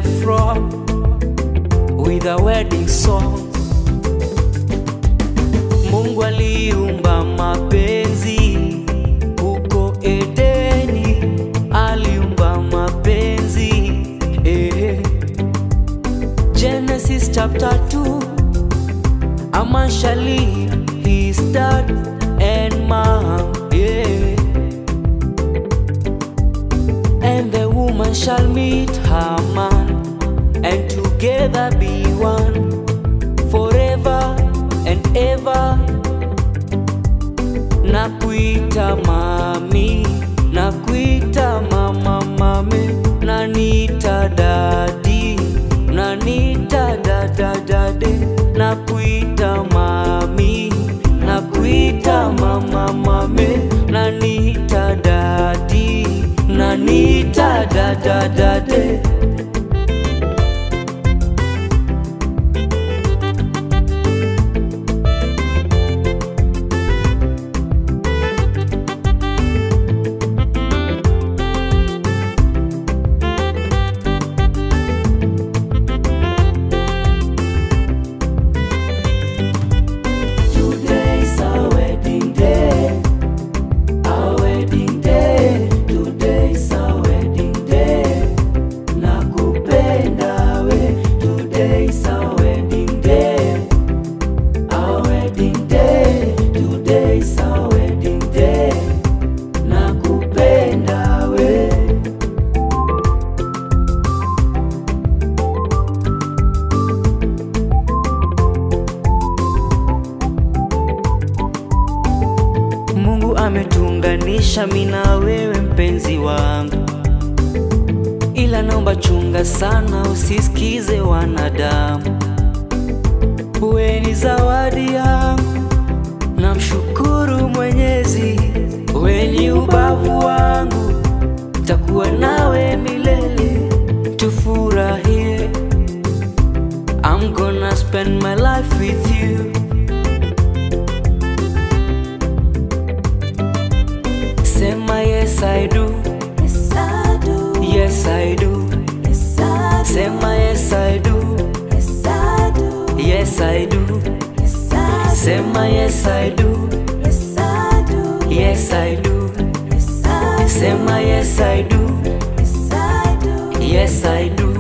left from with a wedding song. Mungu aliumba mapenzi huko Edeni, aliumba mapenzi eh. Genesis chapter 2 A man shall leave his dad and mom, yeah. And the woman shall meet her man, and together be one forever and ever. Nakuita mami, nakuita mama mame, nanita dadi, nanita dada dade, nakuita mami, nakuita mama mame, nanita dadi, nanita dada dade. Today's our wedding day. Our wedding day. Today's our wedding day. Nakupenda we. Today's our wedding day. Our wedding day. Today's our wedding day. Nakupenda we. Mungu ametuunganisha mimi na wewe mpenzi wangu, ila naomba chunga sana, usisikize wanadamu. Wewe ni zawadi yangu, namshukuru Mwenyezi, wewe ni ubavu wangu, takuwa nawe milele, tufurahie. I'm gonna spend my life with you. Sema yes I do, Yes, I do. yes I do. Yes, I do. Sema yes I do, Yes, I do. yes I do. Yes, I do. Sema yes I do, Yes, I do. yes I do. Yes, I do. Sema yes I do, Yes, I do. yes I do.